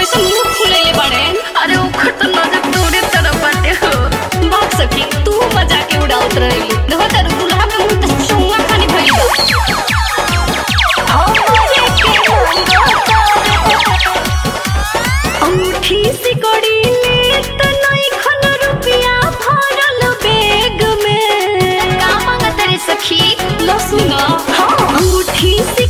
कैसे मुंह फुलेले बाड़े अरे ओखर तो नजर तोरे तरफ बाटे हो बात सखी तू मजाक के उड़ावत रही देखो तेरे दुल्हा के मुंह तो चुंगा खानी भइल बा अंगूठी सिकड़ी ले त नहीं खन रुपया भरल बैग में का मांगत रे सखी लो सुनो हाँ अंगूठी